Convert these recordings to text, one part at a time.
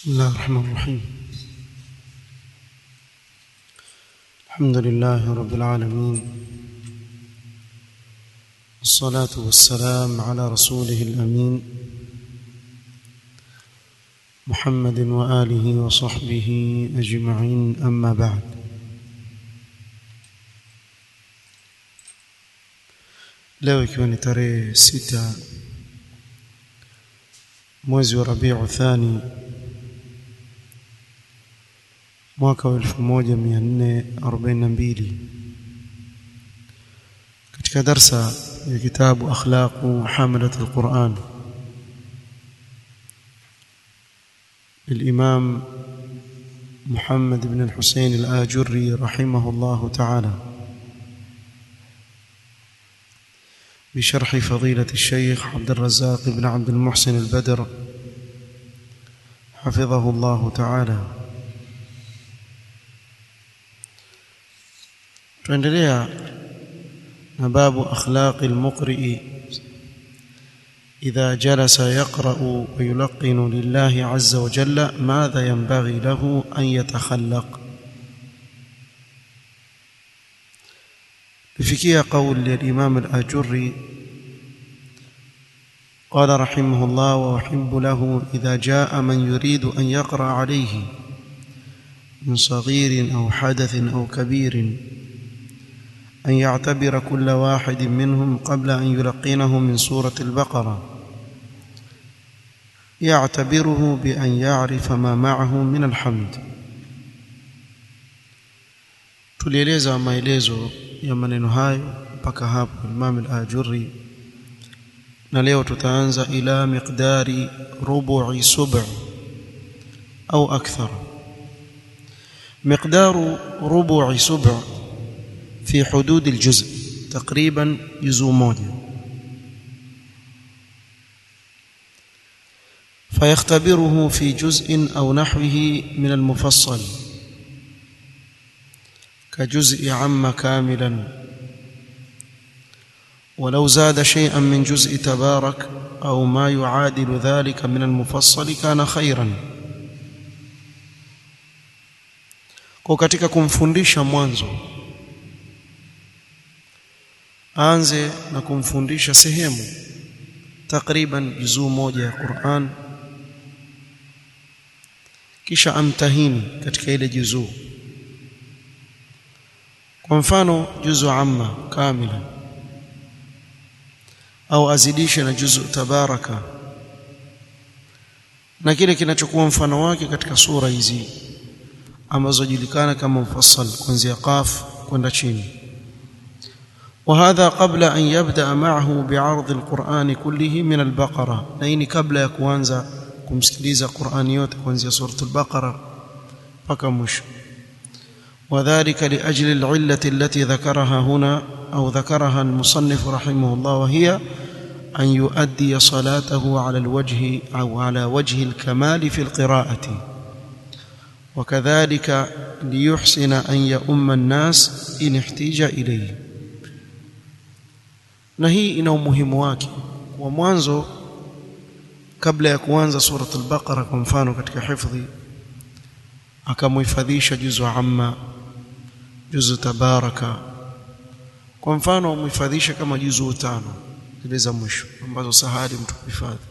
بسم الله الرحمن الرحيم الحمد لله رب العالمين والصلاة والسلام على رسوله الأمين محمد وآله وصحبه أجمعين أما بعد leo ikiwa ni tarehe sita mwezi wa Rabiu Thani mwaka wa 1442 katika darsa ya kitabu akhlaqu hamalat alquran للإمام محمد بن الحسين الآجري رحمه الله تعالى بشرح فضيلة الشيخ عبد الرزاق بن عبد المحسن البدر حفظه الله تعالى tuendelea na babu akhlaqi almuqri idha jalasa yaqra'u wa yulqinu lillahi azza wa jalla madha yanbaghi lahu an yatakhallaq بفكية قول للإمام الآجري قال رحمه الله وأحب له إذا جاء من يريد أن يقرأ عليه من صغير أو حدث أو كبير أن يعتبر كل واحد منهم قبل أن يلقنه من سورة البقرة يعتبره بأن يعرف ما معه من الحمد tulieleza maelezo ya maneno hayo mpaka hapo Imam al-Ajurri na leo tutaanza ila miqdari rubu'i sub' au akthar miqdaru rubu'i sub' في حدود الجزء تقريبا جزء موجة فيختبره في جزء أو نحوه من المفصل كجزء عم كاملا ولو زاد شيئا من جزء تبارك أو ما يعادل ذلك من المفصل كان خيرا kwa katika kumfundisha mwanzo aanze na kumfundisha sehemu takriban juzuu moja ya Qur'an kisha amtahini katika ile juzuu kwa mfano juzu amma kamila au azidishe na juzu tabaraka na kile kinachokuwa mfano wake katika sura hizi ambazo julikana kama mufassal kuanzia qaf kwenda chini وهذا قبل أن يبدأ معه بعرض القرآن كله من البقرة لأني قبل يكوانزا كمسكليزا قرآنيوت كوانزا سورة البقرة فكمش وذلك لأجل العلة التي ذكرها هنا أو ذكرها المصنف رحمه الله وهي أن يؤدي صلاته على الوجه أو على وجه الكمال في القراءة وكذلك ليحسن أن يؤم الناس إن احتيج إليه na hii ina umuhimu wake kwa mwanzo kabla ya kuanza surat al-Baqara kwa mfano katika hifadhi akamuhifadhisha juzu amma juzu tabaraka kwa mfano umuhifadhisha kama juzu tano zile za mwisho ambazo sahali mtu kuhifadhi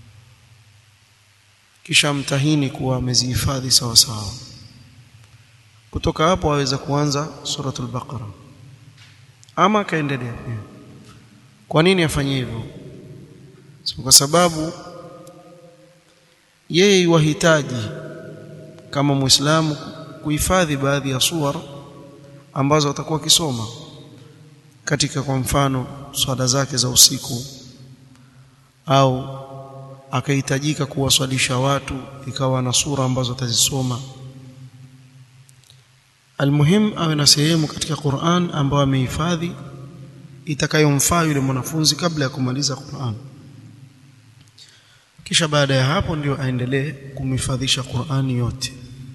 kisha mtahini kuwa amezihifadhi sawa sawa kutoka hapo aweza kuanza suratul baqara ama akaendelea pia kwa nini afanye hivyo so, kwa sababu yeye wahitaji kama muislamu kuhifadhi baadhi ya suwar ambazo atakuwa akisoma katika kwa mfano swala zake za usiku au akahitajika kuwaswalisha watu ikawa na sura ambazo atazisoma almuhim awe na sehemu katika Qur'an ambayo amehifadhi itakayomfaa yule mwanafunzi kabla ya kumaliza Qur'an kisha baada ya hapo ndio aendelee kumhifadhisha Qur'ani yote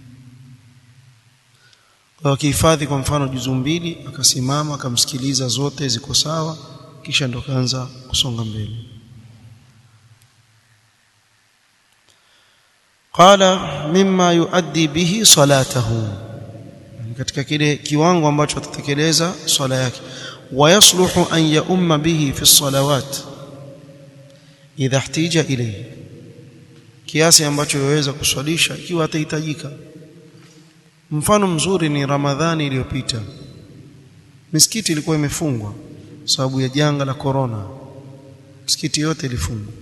kwa akihifadhi kwa mfano juzu mbili akasimama akamsikiliza zote ziko sawa kisha ndo kaanza kusonga mbele qala mimma yuaddi bihi salatahu katika kile kiwango ambacho atatekeleza swala yake wayasluhu an yaumma bihi fi salawat idha ihtija ilayhi kiasi ambacho yaweza kuswalisha ikiwa atahitajika mfano mzuri ni ramadhani iliyopita misikiti ilikuwa imefungwa sababu ya janga la corona misikiti yote ilifungwa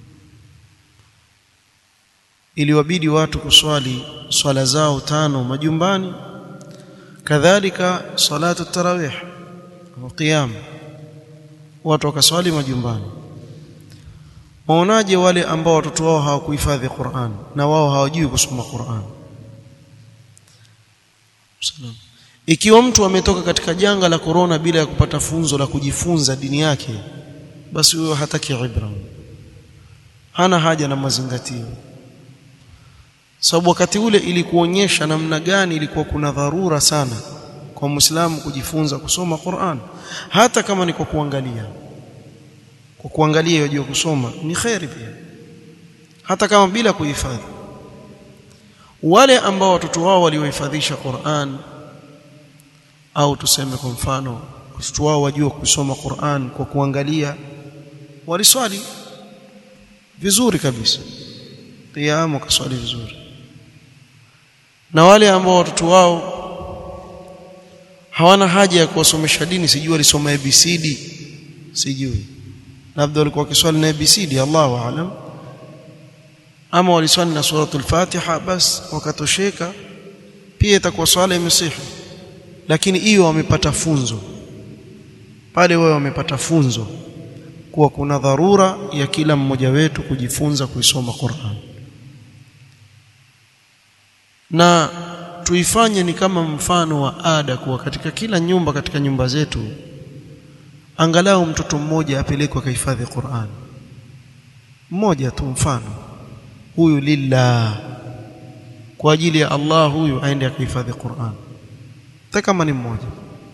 iliwabidi watu kuswali swala zao tano majumbani kadhalika salatu tarawih au qiyam watu wakaswali majumbani waonaje wale ambao watoto wao hawakuhifadhi Qur'an na wao hawajui kusoma Qur'an Salam. Ikiwa mtu ametoka katika janga la korona bila ya kupata funzo la kujifunza dini yake basi huyo hataki ibra hana haja na mazingatio sababu wakati ule ili kuonyesha namna gani ilikuwa kuna dharura sana kwa Muislamu kujifunza kusoma Qur'an hata kama ni kwa kuangalia kwa kuangalia yajua kusoma ni khairi pia hata kama bila kuhifadhi wale ambao watoto wao waliohifadhisha Qur'an au tuseme kwa mfano watoto wao wajua kusoma Qur'an kwa kuangalia waliswali vizuri kabisa qiyam wakaswali vizuri na wale ambao watoto wao hawana haja ya kuwasomesha dini sijui walisoma ABCD sijui labda walikuwa wakiswali na ABCD Allahu aalam ama waliswali na suratul Fatiha bas wakatosheka pia itakuwa swala imesihi lakini hiyo wamepata funzo pale wao wamepata funzo kuwa kuna dharura ya kila mmoja wetu kujifunza kuisoma Qur'an na tuifanye ni kama mfano wa ada kuwa katika kila nyumba katika nyumba zetu angalau mtoto mmoja apelekwe kahifadhi Qur'an mmoja tu mfano huyu lillah kwa ajili ya Allah huyu aende akahifadhi Qur'an hata kama ni mmoja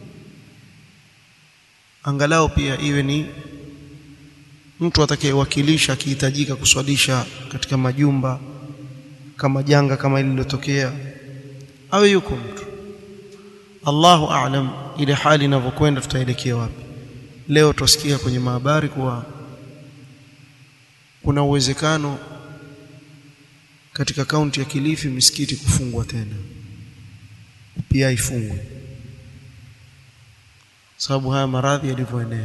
angalau pia iwe ni mtu atakayewakilisha akihitajika kuswalisha katika majumba kama janga kama hili lilotokea awe yuko mtu Allahu a'lam ile hali inavyokwenda tutaelekea wapi leo tusikia kwenye mahabari kuwa kuna uwezekano katika kaunti ya Kilifi misikiti kufungwa tena pia ifungwe sababu haya maradhi yalivyoenea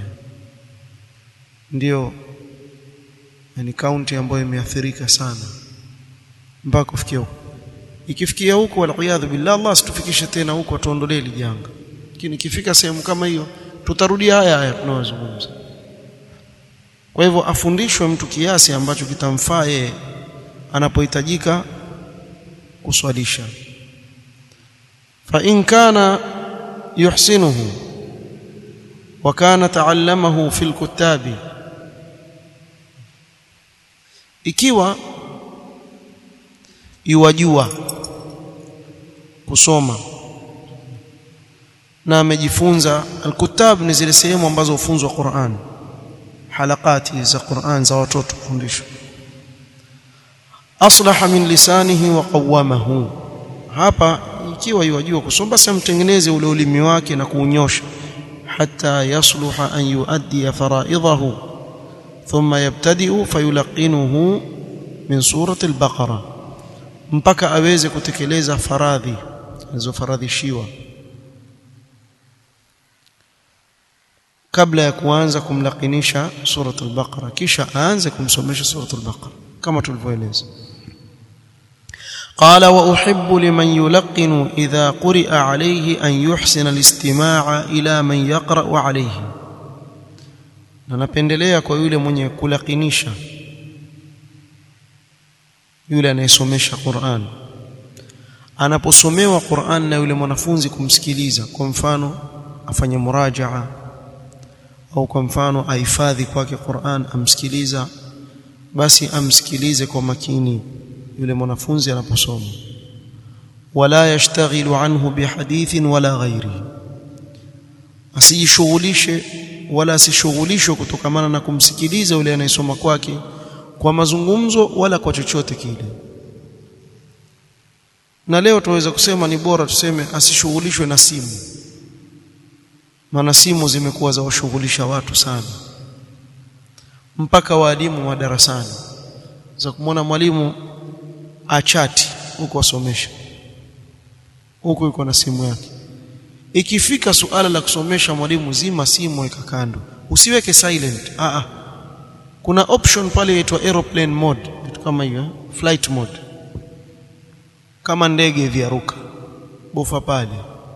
ndio ni kaunti ambayo imeathirika sana mpaka kufikia huko ikifikia huko waliyadhu billah Allah asitufikishe tena huko tuondolee ile janga lakini ikifika sehemu kama hiyo tutarudia haya haya tunayozungumza kwa hivyo afundishwe mtu kiasi ambacho kitamfaa yeye anapohitajika kuswalisha fa in kana yuhsinuhu wa kana taallamahu fil kutabi ikiwa iwajua kusoma na amejifunza alkutab ni zile sehemu ambazo hufunzwa Qur'an halakati za Qur'an za watoto kufundishwa aslaha min lisanihi wa qawamahu hapa ikiwa yajua kusoma basi amtengeneze ule ulimi wake na kuunyosha hatta yasluha an yuaddi faraidahu thumma yabtadi'u fayulaqinuhu min surati al-baqara mpaka aweze kutekeleza faradhi alizofaradhishiwa kabla ya kuanza kumlakinisha surat al-Baqara kisha aanze kumsomesha surat al-Baqara kama tulivyoeleza قال واحب لمن يلقن اذا قرئ عليه ان يحسن الاستماع الى من يقرا عليه na napendelea kwa yule mwenye kulakinisha yule anayesomesha Qur'an anaposomewa Qur'an na yule mwanafunzi kumsikiliza kwa mfano afanye murajaa au kwa mfano ahifadhi kwake Qur'an amsikiliza basi amsikilize kwa makini yule mwanafunzi anaposoma wala yashtaghilu anhu bihadithin wala ghairi asijishughulishe wala asishughulishwe kutokamana na kumsikiliza yule anayesoma kwake kwa mazungumzo wala kwa chochote kile na leo tunaweza kusema ni bora tuseme asishughulishwe na simu maana simu zimekuwa za washughulisha watu sana mpaka waalimu wa darasani za kumwona mwalimu achati huko asomesha huko yuko na simu yake ikifika suala la kusomesha mwalimu zima simu weka kando usiweke silent ah ah kuna option pale inaitwa aeroplane mode kitu kama hiyo eh? flight mode kama ndege hivi yaruka bofa pale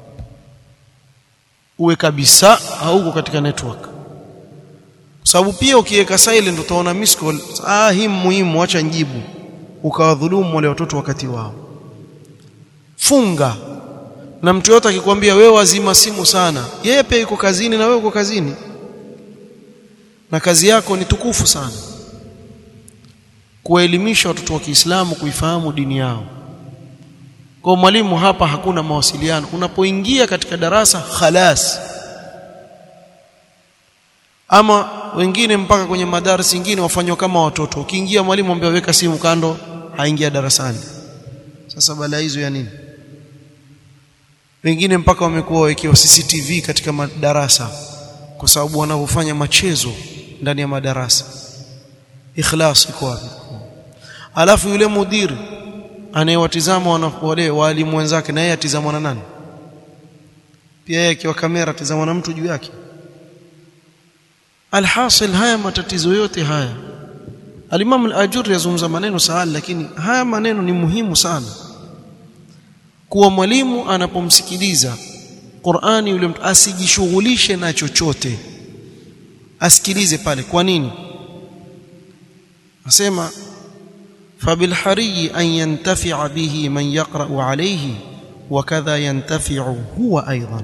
uwe kabisa hauko katika network kwa sababu pia ukiweka silent utaona miss call ah hii muhimu acha njibu ukawadhulumu wale watoto wakati wao funga na mtu yote akikwambia wewe wazima simu sana yeye pia yuko kazini na wewe uko kazini na kazi yako ni tukufu sana kuwaelimisha watoto wa Kiislamu kuifahamu dini yao kwa mwalimu hapa hakuna mawasiliano unapoingia katika darasa khalas ama wengine mpaka kwenye madarasa mengine wafanywa kama watoto ukiingia mwalimu ambaye weka simu kando haingia darasani sasa bala hizo ya nini wengine mpaka wamekuwa wawekewa CCTV katika madarasa kwa sababu wanavyofanya machezo ndani ya madarasa ikhlas iko wapi alafu yule mudiri anayewatizama wale walimu wenzake na yeye atizamwa na nani pia yeye akiwa kamera atizamwa na mtu juu yake alhasil haya matatizo yote haya Al-Imam Al-Ajuri yazungumza maneno sahali lakini haya maneno ni muhimu sana kuwa mwalimu anapomsikiliza Qur'ani yule mtu asijishughulishe na chochote asikilize pale kwa nini asema فبالحري أن ينتفع به من يقرأ عليه وكذا ينتفع هو أيضا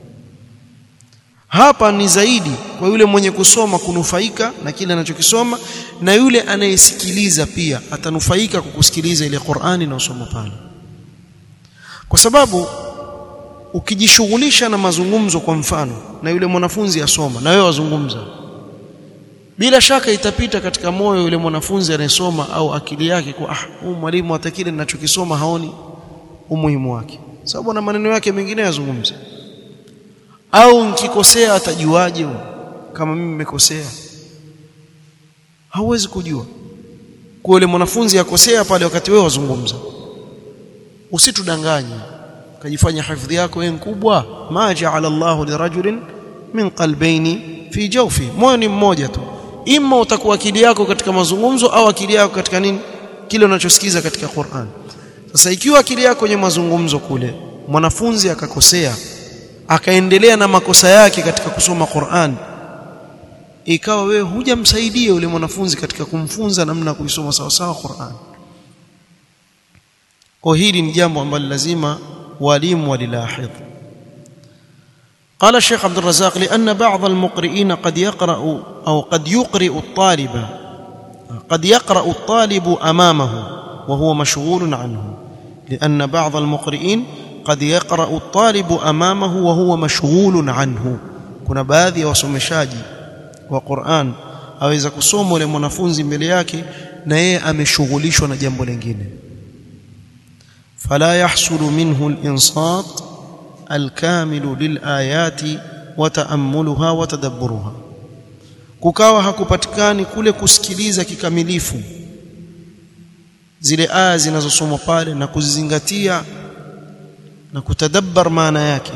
hapa ni zaidi kwa yule mwenye kusoma kunufaika na kile anachokisoma na yule anayesikiliza pia atanufaika kwa kusikiliza ile Qur'ani na usoma pale kwa sababu ukijishughulisha na mazungumzo kwa mfano na yule mwanafunzi asoma na wewe wazungumza bila shaka itapita katika moyo yule mwanafunzi anayesoma au akili yake kwa ah huyu mwalimu hata kile ninachokisoma haoni umuhimu wake sababu na maneno yake mengine yazungumza au nikikosea atajuaje kama mimi nimekosea hauwezi kujua kwa yule mwanafunzi akosea pale wakati wewe wazungumza usitudanganye kajifanya hifadhi yako wewe kubwa ma ja'ala Allahu lirajulin min qalbayni fi jawfi moyo ni mmoja tu imma utakuwa akili yako katika mazungumzo au akili yako katika nini kile unachosikiza katika Qur'an sasa ikiwa akili yako kwenye mazungumzo kule mwanafunzi akakosea akaendelea na makosa yake katika kusoma Qur'an ikawa wewe hujamsaidia yule mwanafunzi katika kumfunza namna kuisoma sawa sawa Qur'an kwa hili ni jambo ambalo lazima walimu walilahidh قال الشيخ عبد الرزاق لأن بعض المقرئين قد يقرأ أو قد يقرئ الطالب قد يقرأ الطالب أمامه وهو مشغول عنه لأن بعض المقرئين قد يقرأ الطالب أمامه وهو مشغول عنه kuna baadhi ya wasomeshaji wa Qur'an aweza kusoma ule mwanafunzi mbele yake na yeye ameshughulishwa na jambo lingine fala yahsulu minhu al-insat al-kamil lil-ayati wa ta'ammuluha wa tadabburuha kukawa hakupatikani kule kusikiliza kikamilifu zile aya zinazosomwa pale na kuzizingatia na kutadabbar maana yake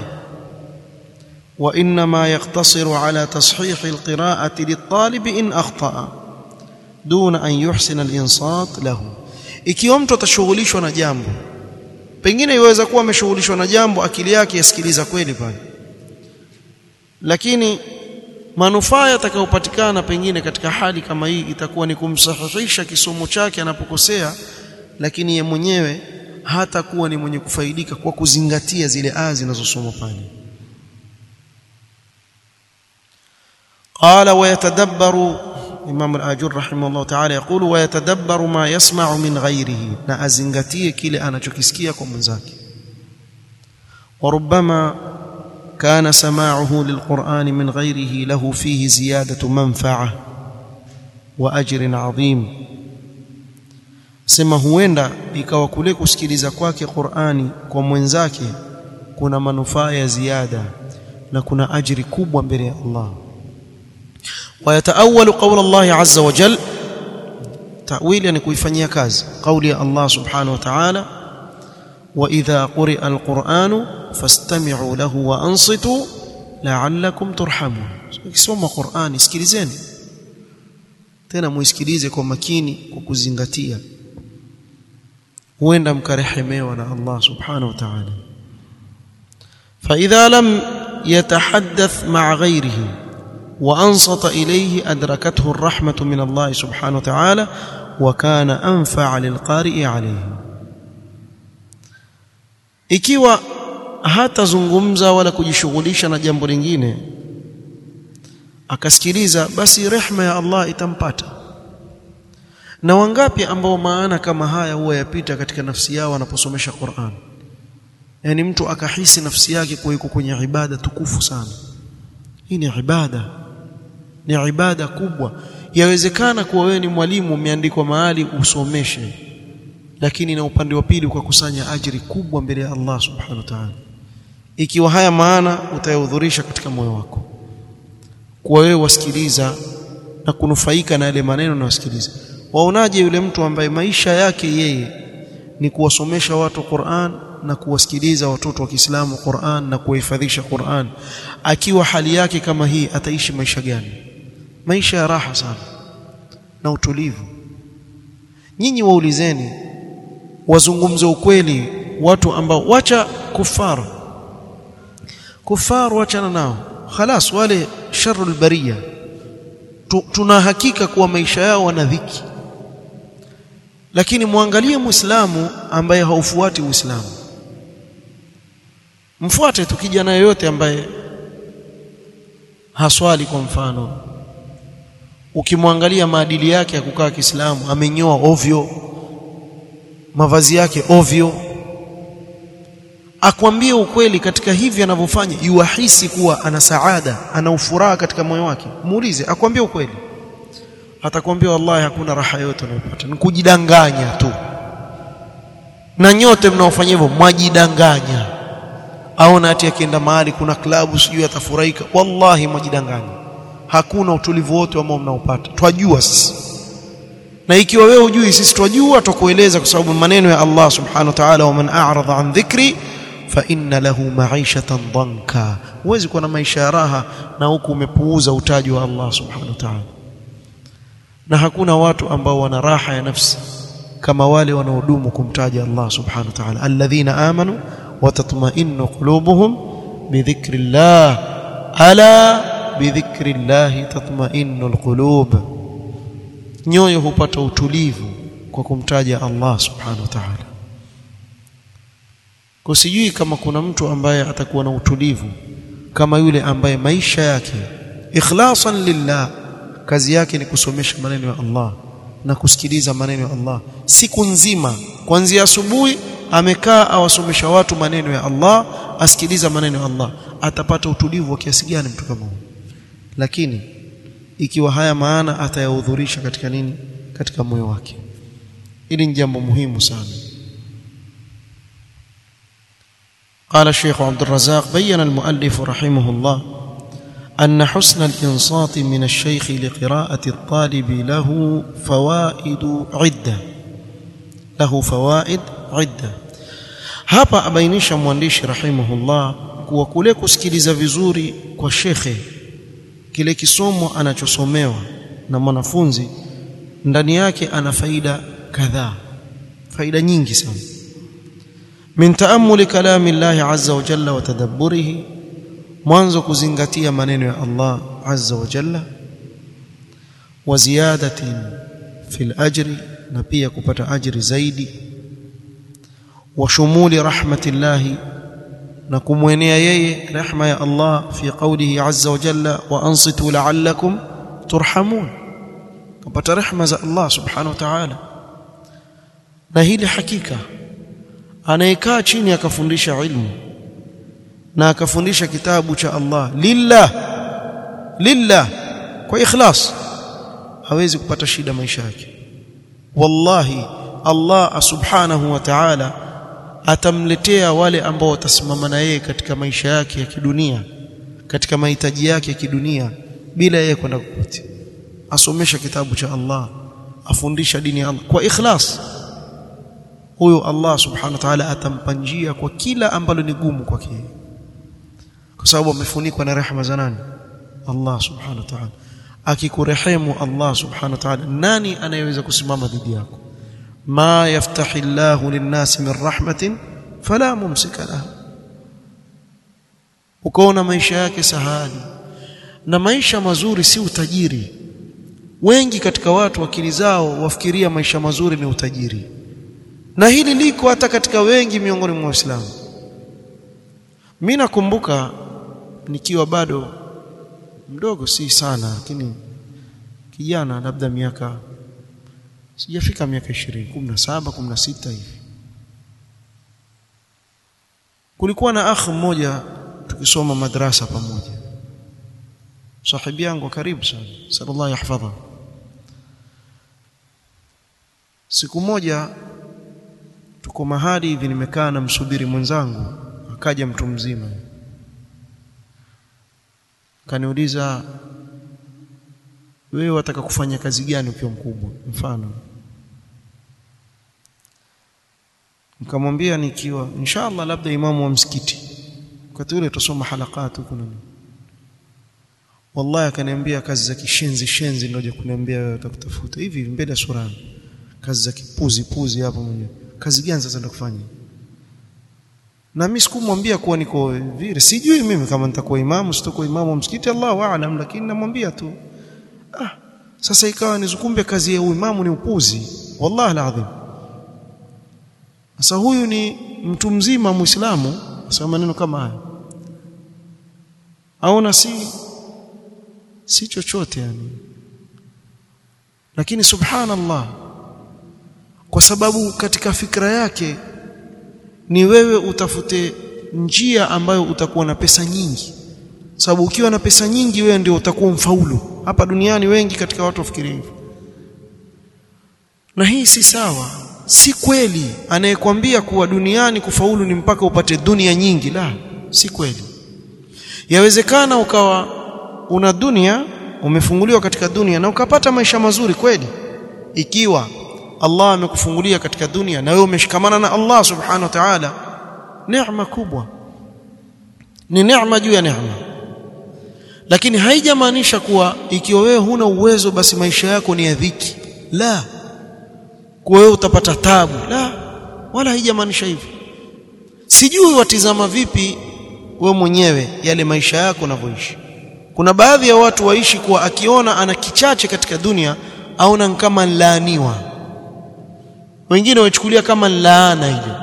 وانما يقتصر على تصحيح القراءه للطالب ان اخطا دون ان يحسن الانصات له ikiwa mtu atashughulishwa na jambo pengine iweza kuwa ameshughulishwa na jambo akili yake yasikiliza kweli pale lakini manufaa yatakayopatikana pengine katika hali kama hii itakuwa ni kumsahihisha kisomo chake anapokosea lakini ye mwenyewe hata kuwa ni mwenye kufaidika kwa kuzingatia zile aya zinazosomwa pale قال ويتدبر Imam al-Ajur rahimahullah ta'ala يقول ويتدبر ما يسمع من غيره na azingatie kile anachokisikia kwa mwenzake وربما كان سماعه للقرآن من غيره له فيه زيادة منفعة وأجر عظيم sema huenda ikawa kule kusikiliza kwake Qur'ani kwa mwenzake kuna manufaa ya ziada na kuna ajiri kubwa mbele ya Allah ويتأول قول الله عز وجل تأويل يعني kuifanyia kazi قول الله سبحانه وتعالى وإذا قرئ القرآن فاستمعوا له وأنصتوا لعلكم ترحمون ukisoma Qur'ani sikilizeni tena muisikilize kwa makini kwa kuzingatia huenda mkarehemewa na Allah subhanahu wa ta'ala فإذا لم يتحدث مع غيره وأنصت إليه أدركته الرحمة من الله سبحانه وتعالى وكان أنفع للقارئ عليه ikiwa hatazungumza wala kujishughulisha na jambo lingine akasikiliza basi rehma ya Allah itampata na wangapi ambao maana kama haya huwa yapita katika nafsi yao wanaposomesha Qur'an yani mtu akahisi nafsi yake kuwa iko kwenye ibada tukufu sana hii ni ibada ni ibada kubwa yawezekana kuwa wewe ni mwalimu umeandikwa mahali usomeshe lakini na upande wa pili ukakusanya ajiri kubwa mbele ya Allah subhanahu wa ta'ala ikiwa haya maana utayahudhurisha katika moyo wako kuwa wewe wasikiliza na kunufaika na yale maneno na wasikiliza waonaje yule mtu ambaye maisha yake yeye ni kuwasomesha watu Qur'an na kuwasikiliza watoto wa Kiislamu Qur'an na kuhifadhisha Qur'an akiwa hali yake kama hii ataishi maisha gani maisha ya raha sana na utulivu nyinyi waulizeni wazungumze ukweli watu ambao wacha kufar kufar wachana nao khalas wale sharul bariya tuna hakika kuwa maisha yao wana dhiki lakini muangalie muislamu ambaye haufuati uislamu mfuate tu kijana yoyote ambaye haswali kwa mfano ukimwangalia maadili yake ya kukaa Kiislamu amenyoa ovyo mavazi yake ovyo akwambie ukweli katika hivi anavyofanya yuahisi kuwa ana saada ana ufuraha katika moyo wake muulize akwambie ukweli atakwambia wallahi hakuna raha yote unayopata ni kujidanganya tu na nyote mnaofanya hivyo mwajidanganya aona ati akienda mahali kuna klabu sijui atafurahika wallahi mwajidanganya hakuna utulivu wote ambao mnaopata twajua sisi na ikiwa wewe hujui sisi twajua tukueleza kwa sababu maneno ya Allah subhanahu wa ta'ala waman a'rada an dhikri fa inna lahu ma'ishatan dhanka huwezi kuwa na maisha ya raha na huku umepuuza utaji wa Allah subhanahu wa ta'ala na hakuna watu ambao wana raha ya nafsi kama wale wanaodumu kumtaja Allah subhanahu wa ta'ala alladhina amanu wa tatma'innu qulubuhum bidhikrillah ala bidhikrillah tatma'innu alqulub nyoyo hupata utulivu kwa kumtaja Allah subhanahu wa ta'ala kusijui kama kuna mtu ambaye atakuwa na utulivu kama yule ambaye maisha yake ikhlasan lillah kazi yake ni kusomesha maneno ya Allah na kusikiliza maneno ya Allah siku nzima kuanzia asubuhi amekaa awasomesha watu maneno ya Allah asikiliza maneno ya Allah atapata utulivu wa kiasi gani mtu kama huyo lakini ikiwa haya maana atayahudhurisha katika nini katika moyo wake hili ni jambo muhimu sana قال الشيخ عبد الرزاق بين المؤلف رحمه الله أن حسن الإنصات من الشيخ لقراءة الطالب له فوائد عدة له فوائد عدة hapa abainisha mwandishi rahimahullah kuwa kule kusikiliza vizuri kwa shekhe kile kisomo anachosomewa na mwanafunzi ndani yake ana faida kadhaa faida nyingi sana min taammuli kalami Allah azza wa jalla wa tadabburihi mwanzo kuzingatia maneno ya Allah azza wa jalla wa ziyadatin fil ajri na pia kupata ajri zaidi wa shumuli rahmatillahi na kumwenea yeye rehma ya Allah fi qawlihi azza wa jalla wa ansitu la'allakum turhamun kupata rehma za Allah subhanahu wa ta'ala na hili hakika anayekaa chini akafundisha ilmu na akafundisha kitabu cha Allah lillah lillah kwa ikhlas hawezi kupata shida maisha yake wallahi Allah subhanahu wa ta'ala atamletea wale ambao watasimama na yeye katika maisha yake ya kidunia katika mahitaji yake ya kidunia bila yeye kwenda kokote asomesha kitabu cha Allah afundisha dini ya Allah kwa ikhlas huyo Allah subhanahu wa ta'ala atampa njia kwa kila ambalo ni gumu kwake kwa sababu amefunikwa na rehema za nani Allah subhanahu wa ta'ala akikurehemu Allah subhanahu wa ta'ala nani anayeweza kusimama dhidi yako ma yaftahi Allahu lin-nasi min rahmatin fala mumsika lahu ukaona maisha yake sahali na maisha mazuri si utajiri wengi katika watu akili zao wafikiria maisha mazuri ni utajiri na hili liko hata katika wengi miongoni mwa Waislamu mimi nakumbuka nikiwa bado mdogo si sana lakini kijana labda miaka sijafika miaka 20 17 16 hivi kulikuwa na akhi mmoja tukisoma madrasa pamoja sahibi yangu karibu sana sallallahu yahfadha siku moja tuko mahali hivi nimekaa na msubiri mwenzangu akaja mtu mzima kaniuliza wewe wataka kufanya kazi gani ukiwa mkubwa mfano nikamwambia nikiwa inshallah labda imamu wa msikiti wakati ule tusoma halakati huko nini wallahi akaniambia kazi za kishenzi shenzi ndio kuniambia wewe utakutafuta hivi mbele ya sura kazi za kipuzi puzi hapo mwenyewe kazi gani sasa ndio kufanya na mimi sikumwambia kuwa niko vile sijui mimi kama nitakuwa imamu sitakuwa imamu wa msikiti Allahu aalam lakini namwambia tu ah sasa ikawa nizukumbe kazi ya uimamu ni upuzi wallahi alazim sasa huyu ni mtu mzima muislamu asema maneno kama haya aona si si chochote yani lakini subhanallah kwa sababu katika fikra yake ni wewe utafute njia ambayo utakuwa na pesa nyingi sababu ukiwa na pesa nyingi wewe ndio utakuwa mfaulu hapa duniani wengi katika watu wafikiri hivyo na hii si sawa si kweli anayekwambia kuwa duniani kufaulu ni mpaka upate dunia nyingi la si kweli yawezekana ukawa una dunia umefunguliwa katika dunia na ukapata maisha mazuri kweli ikiwa Allah amekufungulia katika dunia na wewe umeshikamana na Allah subhanahu wa ta'ala neema kubwa ni neema juu ya neema lakini haijamaanisha kuwa ikiwa wewe huna uwezo basi maisha yako ni ya dhiki la kwa wewe utapata tabu la wala haijamaanisha hivyo sijui watizama vipi we mwenyewe yale maisha yako unavyoishi kuna baadhi ya watu waishi kuwa akiona ana kichache katika dunia aona kama laaniwa wengine wachukulia kama laana ile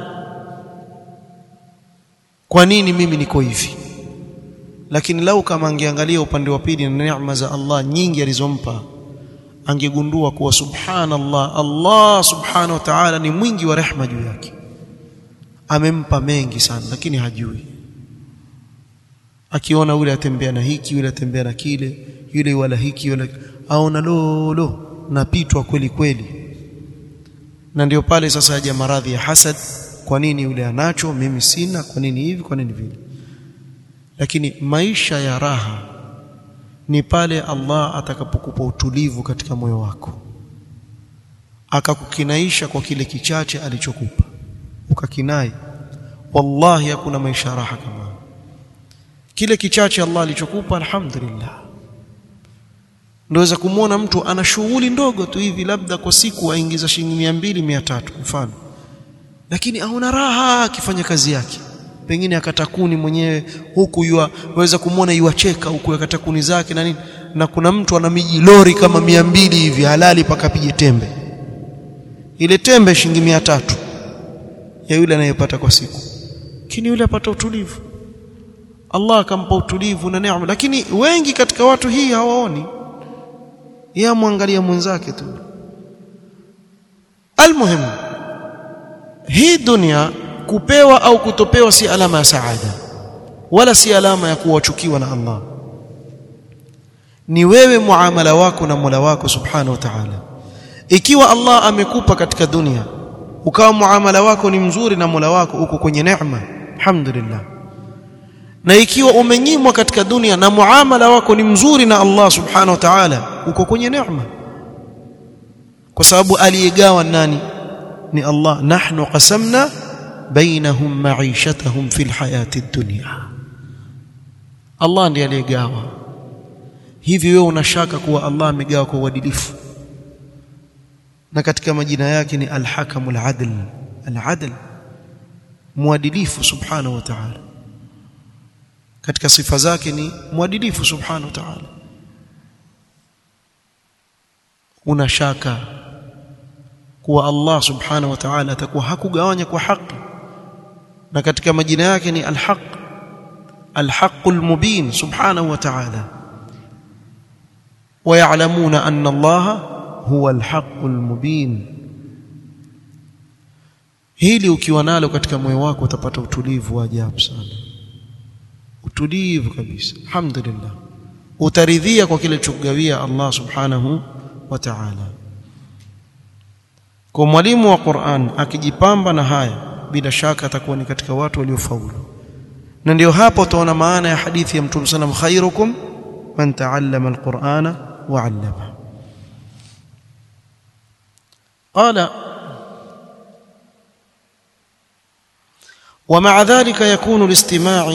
kwa nini mimi niko hivi lakini lau kama angeangalia upande wa pili na neema za Allah nyingi alizompa angegundua kuwa subhanallah Allah subhanahu wa ta'ala ni mwingi wa rehma juu yake amempa mengi sana lakini hajui akiona yule atembea na hiki yule atembea na kile yule wala hiki yule aona lolo napitwa kweli kweli na ndio pale sasa haja maradhi ya hasad kwa nini yule anacho mimi sina kwa nini hivi kwa nini vile lakini maisha ya raha ni pale Allah atakapokupa utulivu katika moyo wako akakukinaisha kwa kile kichache alichokupa ukakinai wallahi hakuna maisha raha kama kile kichache Allah alichokupa alhamdulillah ndoweza kumwona mtu ana shughuli ndogo tu hivi labda kwa siku aingiza shilingi 200 300 mfano lakini aona raha akifanya kazi yake pengine akatakuni mwenyewe huku yua waweza kumwona yuacheka huku akatakuni zake na nini na kuna mtu ana miji lori kama mia mbili hivi halali pakapige tembe ile tembe shilingi mia tatu ya yule anayepata kwa siku lakini yule apata utulivu Allah akampa utulivu na neema lakini wengi katika watu hii hawaoni yeye amwangalia mwenzake tu almuhimu hii dunia kupewa au kutopewa si alama ya saada wala si alama ya kuwachukiwa na Allah ni wewe muamala wako na Mola wako subhanahu wa ta'ala ikiwa Allah amekupa katika dunia ukawa muamala wako ni mzuri na Mola wako uko kwenye neema alhamdulillah na ikiwa umenyimwa katika dunia na muamala wako ni mzuri na Allah subhanahu wa ta'ala uko kwenye neema kwa sababu aliyegawa nani ni Allah nahnu qasamna bainahum ma'ishatahum fil hayati dunya Allah ndiye aliyegawa hivi wewe unashaka kuwa Allah amegawa kwa uadilifu na katika majina yake ni al-hakamul adl al-adl muadilifu subhanahu wa ta'ala katika sifa zake ni mwadilifu subhanahu wa ta'ala una shaka kuwa Allah subhanahu wa ta'ala atakuwa hakugawanya kwa haki na katika majina yake ni al-haq al-haqqul mubin subhanahu wa ta'ala ويعلمون أن الله هو الحق المبين hili ukiwa nalo katika moyo wako utapata utulivu wa ajabu sana utulivu kabisa alhamdulillah utaridhia kwa kile chokugawia Allah subhanahu wa ta'ala kwa mwalimu wa Qur'an akijipamba na haya bila shaka atakuwa ni katika watu waliofaulu na ndio hapo utaona maana ya hadithi ya Mtume sallam khairukum man ta'allama al-Qur'ana wa 'allama qala ومع ذلك يكون الاستماع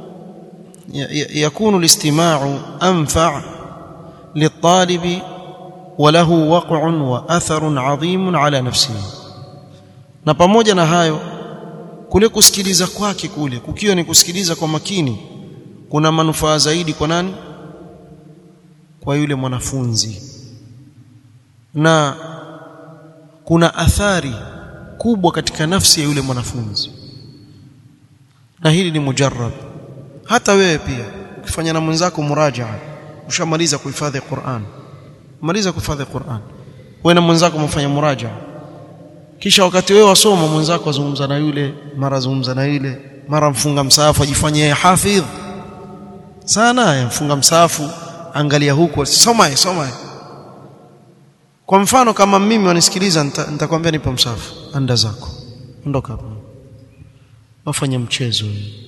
يكون الاستماع أنفع للطالب وله وقع وأثر عظيم على نفسه na pamoja na hayo kule kusikiliza kwake kule kukiwa ni kusikiliza kwa makini kuna manufaa zaidi kwa nani kwa yule mwanafunzi na kuna athari kubwa katika nafsi ya yule mwanafunzi na hili ni mujarrab hata wewe pia ukifanya na mwenzako murajaa ushamaliza kuhifadhi Qur'an maliza kuhifadhi Qur'an wewe na mwenzako mfanya murajaa kisha wakati wewe wasoma mwenzako azungumza na yule mara zungumza na yule mara mfunga msaafu ajifanye hafidh sana mfunga msaafu angalia huko soma soma kwa mfano kama mimi wanisikiliza nitakwambia nipo msaafu anda zako ondoka hapo wafanya mchezo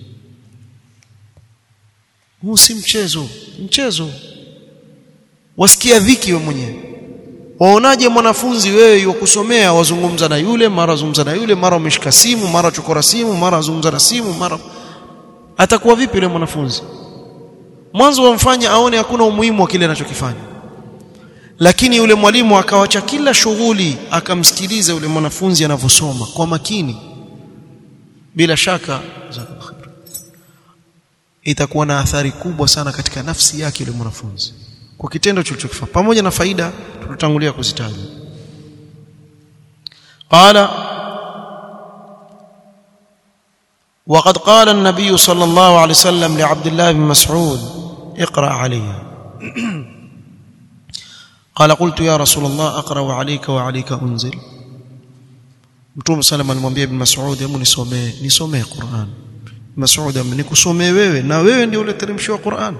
huu si mchezo mchezo wasikia dhiki wewe mwenyewe waonaje mwanafunzi wewe yukusomea wazungumza na yule mara zungumza na yule mara umeshika simu mara chokora simu mara zungumza na simu mara atakuwa vipi yule mwanafunzi mwanzo wamfanya aone hakuna umuhimu wa kile anachokifanya lakini yule mwalimu akawacha kila shughuli akamsikiliza yule mwanafunzi anavyosoma kwa makini bila shaka itakuwa na athari kubwa sana katika nafsi yake yule mwanafunzi kwa kitendo kilichokifanya pamoja na faida tutatangulia kuzitaja qala وقد قال النبي صلى الله عليه وسلم لعبد الله بن مسعود اقرا علي قال قلت يا رسول الله اقرا عليك وعليك انزل Mtume sallam alimwambia Ibn Mas'ud hebu nisomee nisomee Qur'an Mas'ud amenikusomee wewe na wewe ndio ule teremsho wa Qur'an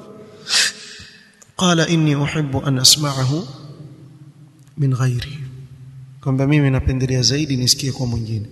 qala inni uhibbu an asma'ahu min ghairi kwamba mimi napendelea zaidi nisikie kwa mwingine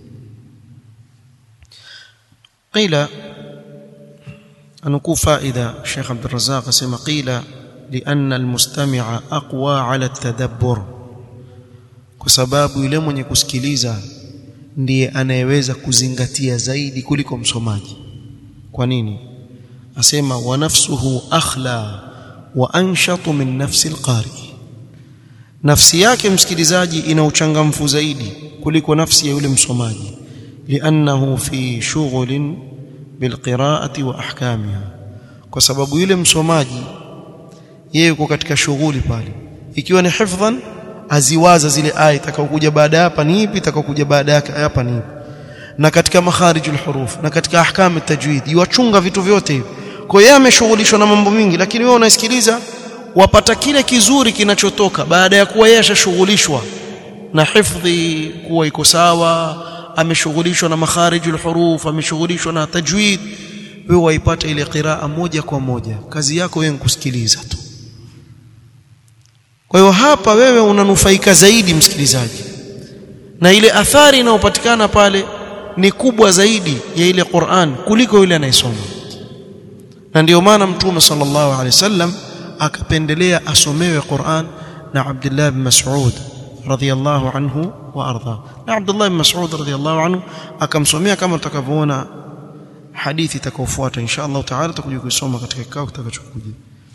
qila anukuu faida Sheikh Abdul Razzaq asema qila لأن المستمع أقوى على التدبر kwa sababu yule mwenye kusikiliza ndiye anayeweza kuzingatia zaidi kuliko msomaji kwa nini asema wa nafsuhu akhla wa anshatu min nafsi alqari nafsi yake msikilizaji ina uchangamfu zaidi kuliko nafsi ya yule msomaji liannahu fi shughlin bilqiraati wa ahkamiha kwa sababu yule msomaji yeye yuko katika shughuli pale ikiwa ni hifdhan aziwaza zile aya itakayokuja baada hapa ni ipi itakayokuja baada yake hapa ni ipi na katika makharijul huruf na katika ahkam tajwid yuachunga vitu vyote hivi kwa hiyo ameshughulishwa na mambo mingi lakini wewe unasikiliza wapata kile kizuri kinachotoka baada ya kuwa yeye ashashughulishwa na hifdhi kuwa iko sawa ameshughulishwa na makharijul huruf ameshughulishwa na tajwid wewe waipata ile qiraa moja kwa moja kazi yako wewe kusikiliza tu kwa hiyo hapa wewe unanufaika zaidi msikilizaji na ile athari inayopatikana pale ni kubwa zaidi ya ile Qur'an kuliko yule anayesoma na ndio maana mtume sallallahu alaihi wasallam akapendelea asomewe Qur'an na Abdullah bin Mas'ud radhiyallahu anhu wa arda na Abdullah bin Mas'ud radhiyallahu anhu akamsomea kama tutakavyoona hadithi itakayofuata insha Allah taala tutakuja kuisoma katika kikao kitakachokuja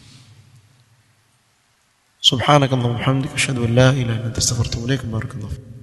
سبحانك اللهم وبحمدك اشهد ان لا اله الا انت استغفرك واتوب اليك بارك الله فيك